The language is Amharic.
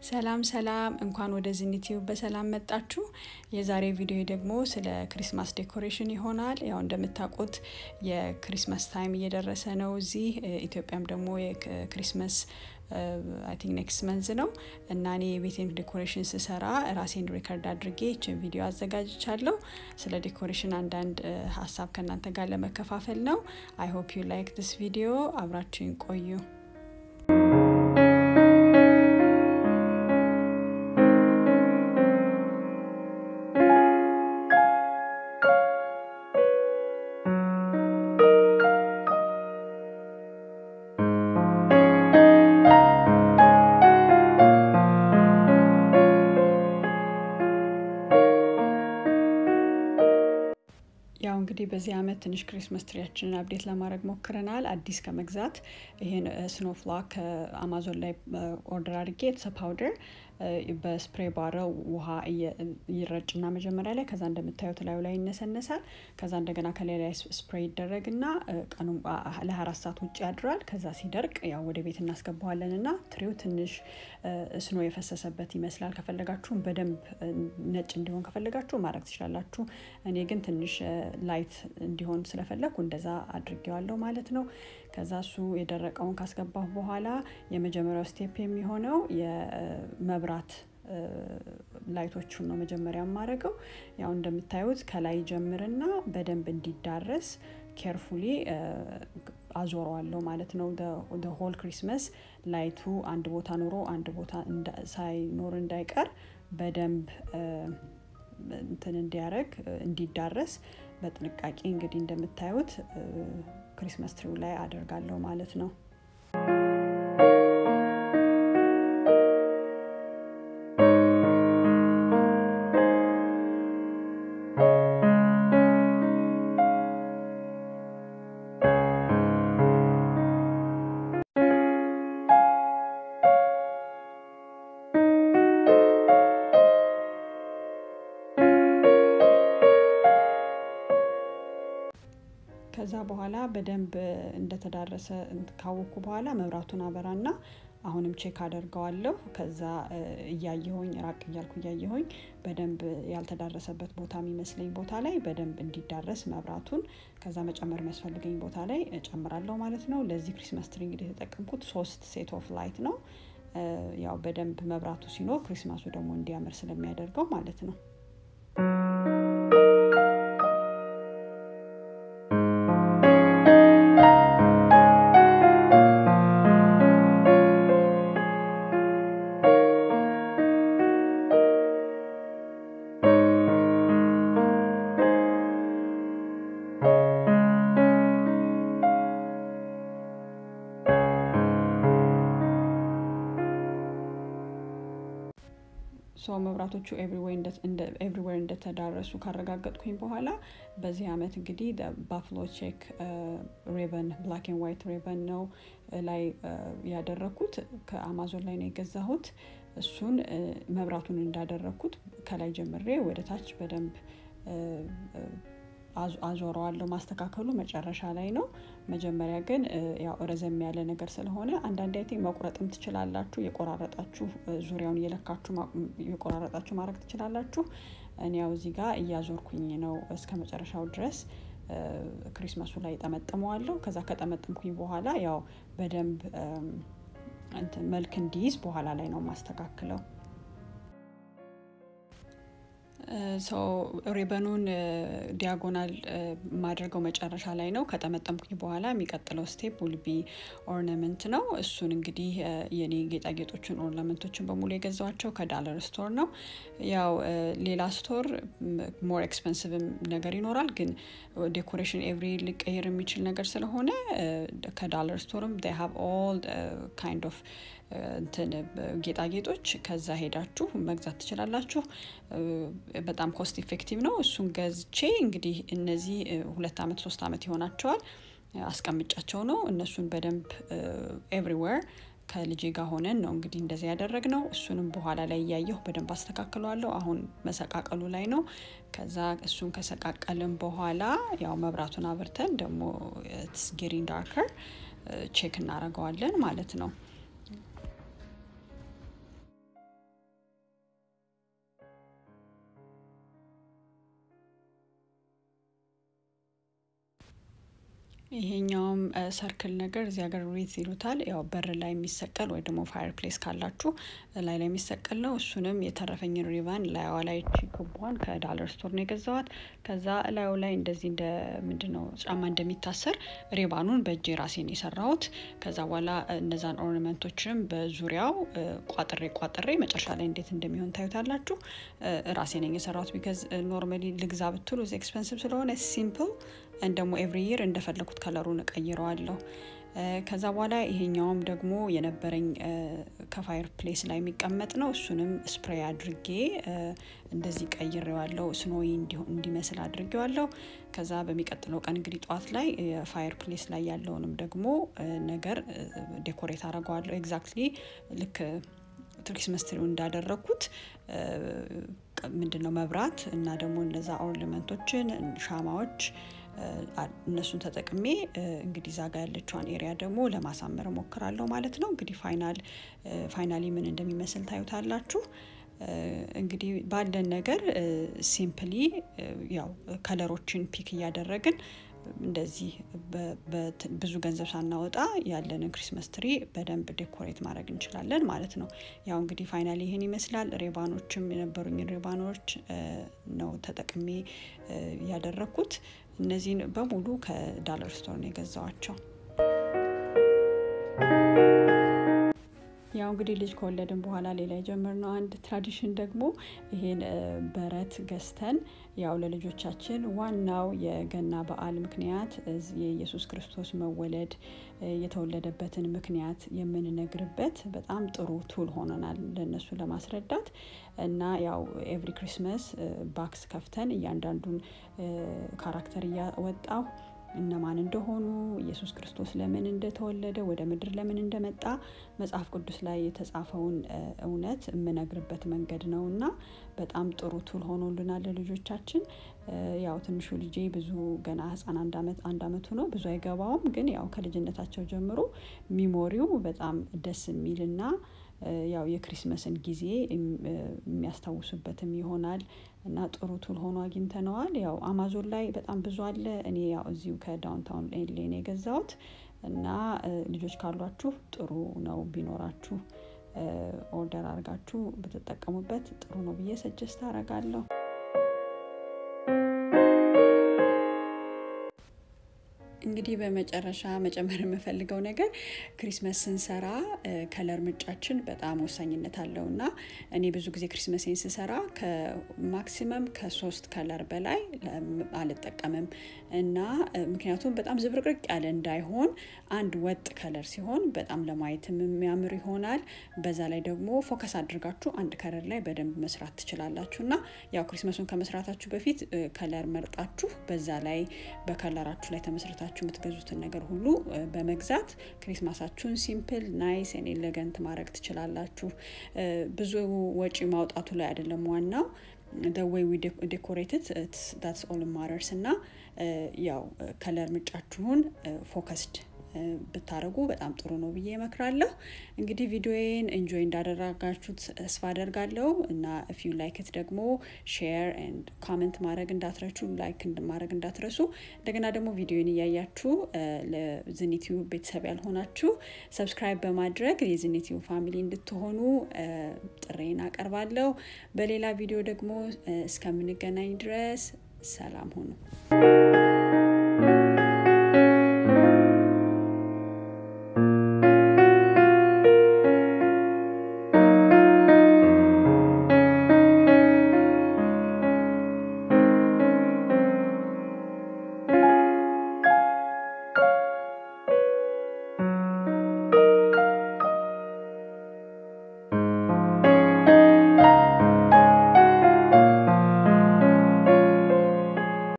ሰላም ሰላም፣ እንኳን ወደ ዚኒቲዩብ በሰላም መጣችሁ። የዛሬ ቪዲዮ ደግሞ ስለ ክሪስማስ ዴኮሬሽን ይሆናል። ያው እንደምታውቁት የክሪስማስ ታይም እየደረሰ ነው። እዚህ ኢትዮጵያም ደግሞ የክሪስማስ አይ ቲንክ ኔክስት መንዝ ነው እና እኔ የቤቴን ዴኮሬሽን ስሰራ ራሴን ሪከርድ አድርጌ ይችን ቪዲዮ አዘጋጅቻለሁ። ስለ ዴኮሬሽን አንዳንድ ሀሳብ ከእናንተ ጋር ለመከፋፈል ነው። አይ ሆፕ ዩ ላይክ ዲስ ቪዲዮ። አብራችሁን ቆዩ። ያው እንግዲህ በዚህ አመት ትንሽ ክሪስመስ ትሪያችንን አብዴት ለማድረግ ሞክረናል። አዲስ ከመግዛት ይሄን ስኖ ፍላክ ከአማዞን ላይ ኦርደር አድርጌ የተሰ ፓውደር በስፕሬ ባረው ውሃ ይረጭና መጀመሪያ ላይ ከዛ እንደምታዩት ላዩ ላይ ይነሰነሳል። ከዛ እንደገና ከላይ ላይ ስፕሬ ይደረግና ቀኑ ለአራት ሰዓት ውጭ ያድራል። ከዛ ሲደርቅ ያው ወደ ቤት እናስገባዋለን እና ትሪው ትንሽ ስኖ የፈሰሰበት ይመስላል። ከፈለጋችሁም በደንብ ነጭ እንዲሆን ከፈለጋችሁ ማድረግ ትችላላችሁ። እኔ ግን ትንሽ ላይት እንዲሆን ስለፈለግኩ እንደዛ አድርጌዋለሁ ማለት ነው። ከዛ እሱ የደረቀውን ካስገባሁ በኋላ የመጀመሪያው ስቴፕ የሚሆነው የመብራት ላይቶቹን ነው መጀመሪያ የማደርገው። ያው እንደምታዩት ከላይ ጀምርና በደንብ እንዲዳረስ ኬርፉሊ አዞረዋለሁ ማለት ነው። ሆል ክሪስመስ ላይቱ አንድ ቦታ ኑሮ አንድ ቦታ ሳይኖር እንዳይቀር በደንብ እንትን እንዲያደረግ እንዲዳረስ በጥንቃቄ እንግዲህ እንደምታዩት ክሪስመስ ትሪው ላይ አደርጋለሁ ማለት ነው። ከዛ በኋላ በደንብ እንደተዳረሰ ካወኩ በኋላ መብራቱን አበራና አሁንም ቼክ አደርገዋለሁ። ከዛ እያየሆኝ ራቅ እያልኩ እያየሆኝ በደንብ ያልተዳረሰበት ቦታ የሚመስለኝ ቦታ ላይ በደንብ እንዲዳረስ መብራቱን ከዛ መጨመር የሚያስፈልገኝ ቦታ ላይ እጨምራለሁ ማለት ነው። ለዚህ ክሪስማስ ትሪ እንግዲህ የተጠቀምኩት ሶስት ሴት ኦፍ ላይት ነው። ያው በደንብ መብራቱ ሲኖር ክሪስማሱ ደግሞ እንዲያምር ስለሚያደርገው ማለት ነው። ሶ መብራቶቹ ኤቭሪዌር እንደተዳረሱ ካረጋገጥኩኝ በኋላ በዚህ አመት እንግዲህ ባፍሎ ቼክ ሬበን ብላክ ኤንድ ዋይት ሬበን ነው ላይ ያደረግኩት ከአማዞን ላይ ነው የገዛሁት። እሱን መብራቱን እንዳደረግኩት ከላይ ጀምሬ ወደ ታች በደንብ አዞረዋለሁ። ማስተካከሉ መጨረሻ ላይ ነው። መጀመሪያ ግን ያው ረዘም ያለ ነገር ስለሆነ አንዳንድ አይ መቁረጥም ትችላላችሁ። የቆራረጣችሁ ዙሪያውን እየለካችሁ የቆራረጣችሁ ማድረግ ትችላላችሁ። እኔ ያው እዚህ ጋር እያዞርኩኝ ነው እስከ መጨረሻው ድረስ ክሪስማሱ ላይ ጠመጥመዋለሁ። ከዛ ከጠመጥምኩኝ በኋላ ያው በደንብ መልክ እንዲይዝ በኋላ ላይ ነው ማስተካክለው። ሰው ሪበኑን ዲያጎናል ማድረገው መጨረሻ ላይ ነው። ከጠመጠምኩኝ በኋላ የሚቀጥለው ስቴፕ ውልቢ ኦርናመንት ነው። እሱን እንግዲህ የኔ ጌጣጌጦችን ኦርናመንቶችን በሙሉ የገዛቸው ከዳለር ስቶር ነው። ያው ሌላ ስቶር ሞር ኤክስፐንሲቭም ነገር ይኖራል፣ ግን ዴኮሬሽን ኤቭሪ ሊቀየር የሚችል ነገር ስለሆነ ከዳለር ስቶርም ሃቭ ኦል ካይንድ ኦፍ እንትን ጌጣጌጦች ከዛ ሄዳችሁ መግዛት ትችላላችሁ። በጣም ኮስት ኢፌክቲቭ ነው። እሱን ገዝቼ እንግዲህ እነዚህ ሁለት አመት ሶስት አመት ይሆናቸዋል አስቀምጫቸው ነው። እነሱን በደንብ ኤቭሪዌር ከልጄ ጋር ሆነን ነው እንግዲህ እንደዚህ ያደረግ ነው። እሱንም በኋላ ላይ እያየሁ በደንብ አስተካክለዋለሁ። አሁን መሰቃቀሉ ላይ ነው። ከዛ እሱን ከሰቃቀልን በኋላ ያው መብራቱን አብርተን ደግሞ ጌሪን ዳርከር ቼክ እናደርገዋለን ማለት ነው። ይሄኛውም ሰርክል ነገር እዚህ ሀገር ሪት ይሉታል። ያው በር ላይ የሚሰቀል ወይ ደግሞ ፋየር ፕሌስ ካላችሁ ላይ ላይ የሚሰቀል ነው። እሱንም የተረፈኝን ሪቫን ላይዋ ላይ ቺክቧን ከዳለር ስቶር ነው የገዛዋት። ከዛ ላዩ ላይ እንደዚህ እንደ ምንድን ነው ጫማ እንደሚታሰር ሪባኑን በእጅ ራሴን የሰራሁት። ከዛ በኋላ እነዛን ኦርናመንቶችንም በዙሪያው ቋጥሬ ቋጥሬ መጨረሻ ላይ እንዴት እንደሚሆን ታዩታላችሁ። ራሴ ነኝ የሰራሁት። ቢካዝ ኖርማሊ ልግዛ ብትሉ ኤክስፐንሲቭ ስለሆነ ሲምፕል ደግሞ ኤቭሪ ይር እንደፈለኩት ከለሩን እቀይረዋለሁ። ከዛ በኋላ ይሄኛውም ደግሞ የነበረኝ ከፋየር ፕሌስ ላይ የሚቀመጥ ነው። እሱንም ስፕሬይ አድርጌ እንደዚህ ቀይሬዋለሁ። ስኖዊ እንዲመስል አድርጌዋለሁ። ከዛ በሚቀጥለው ቀን እንግዲህ ጠዋት ላይ የፋየር ፕሌስ ላይ ያለውንም ደግሞ ነገር ዴኮሬት አደርገዋለሁ። ኤግዛክትሊ ልክ ክሪስመስ ትሪው እንዳደረግኩት ምንድን ነው መብራት እና ደግሞ እነዛ ኦርናመንቶችን ሻማዎች እነሱን ተጠቅሜ እንግዲህ ዛጋ ያለችዋን ኤሪያ ደግሞ ለማሳመር ሞክራለሁ ማለት ነው። እንግዲህ ፋይናል ፋይናሊ ምን እንደሚመስል ታዩታላችሁ። እንግዲህ ባለን ነገር ሲምፕሊ ያው ከለሮችን ፒክ እያደረግን እንደዚህ ብዙ ገንዘብ ሳናወጣ ያለንን ክሪስመስ ትሪ በደንብ ዴኮሬት ማድረግ እንችላለን ማለት ነው። ያው እንግዲህ ፋይናሊ ይህን ይመስላል። ሬባኖችም የነበሩኝን ሬባኖች ነው ተጠቅሜ ያደረግኩት። እነዚህን በሙሉ ከዳለር ስቶር ነው የገዛዋቸው። ያው እንግዲህ ልጅ ከወለድን በኋላ ሌላ የጀመርነው አንድ ትራዲሽን ደግሞ ይሄን በረት ገዝተን ያው ለልጆቻችን ዋናው የገና በዓል ምክንያት የኢየሱስ ክርስቶስ መወለድ የተወለደበትን ምክንያት የምንነግርበት በጣም ጥሩ ቱል ሆነናል ለእነሱ ለማስረዳት እና ያው ኤቭሪ ክሪስመስ ባክስ ከፍተን እያንዳንዱን ካራክተር እያወጣሁ እነማን እንደሆኑ ኢየሱስ ክርስቶስ ለምን እንደተወለደ ወደ ምድር ለምን እንደመጣ መጽሐፍ ቅዱስ ላይ የተጻፈውን እውነት የምነግርበት መንገድ ነው እና በጣም ጥሩ ቱል ሆኖልናል ለልጆቻችን። ያው ትንሹ ልጄ ብዙ ገና ህፃን አንድ አመት አንድ አመቱ ነው ብዙ አይገባውም። ግን ያው ከልጅነታቸው ጀምሮ ሚሞሪው በጣም ደስ የሚልና ያው የክሪስመስን ጊዜ የሚያስታውሱበትም ይሆናል እና ጥሩ ቱል ሆኖ አግኝተነዋል። ያው አማዞን ላይ በጣም ብዙ አለ። እኔ ያው እዚሁ ከዳውንታውን ኤሌ ነው የገዛሁት እና ልጆች ካሏችሁ ጥሩ ነው ቢኖራችሁ ኦርደር አድርጋችሁ ብትጠቀሙበት ጥሩ ነው ብዬ ሰጀስት አደርጋለሁ። እንግዲህ በመጨረሻ መጨመር የምፈልገው ነገር ክሪስመስ ስንሰራ ከለር ምርጫችን በጣም ወሳኝነት አለው እና እኔ ብዙ ጊዜ ክሪስመሴን ስሰራ ከማክሲመም ከሶስት ከለር በላይ አልጠቀምም እና ምክንያቱም በጣም ዝብርቅርቅ ያለ እንዳይሆን አንድ ወጥ ከለር ሲሆን በጣም ለማየትም የሚያምር ይሆናል። በዛ ላይ ደግሞ ፎከስ አድርጋችሁ አንድ ከለር ላይ በደንብ መስራት ትችላላችሁ እና ያው ክሪስመሱን ከመስራታችሁ በፊት ከለር መርጣችሁ በዛ ላይ በከለራችሁ ላይ ተመስርታችሁ የምትገዙትን ነገር ሁሉ በመግዛት ክሪስማሳችሁን ሲምፕል ናይስ ኤን ኤሌገንት ማድረግ ትችላላችሁ። ብዙ ወጪ ማውጣቱ ላይ አይደለም ዋናው ወይ ዊ ዴኮሬትድ ዳትስ ኦል ማተርስ እና ያው ከለር ምርጫችሁን ፎከስድ ብታደረጉ በጣም ጥሩ ነው ብዬ እመክራለሁ። እንግዲህ ቪዲዮዬን ኢንጆይ እንዳደረጋችሁት ተስፋ አደርጋለሁ እና ኢፍ ዩ ላይክት ደግሞ ሼር ኤንድ ኮመንት ማድረግ እንዳትረሱ ላይክ ማድረግ እንዳትረሱ። እንደገና ደግሞ ቪዲዮን እያያችሁ ለዝኒቲዩ ቤተሰብ ያልሆናችሁ ሰብስክራይብ በማድረግ የዝኒቲዩ ፋሚሊ እንድትሆኑ ጥሬን አቀርባለሁ። በሌላ ቪዲዮ ደግሞ እስከምንገናኝ ድረስ ሰላም ሁኑ።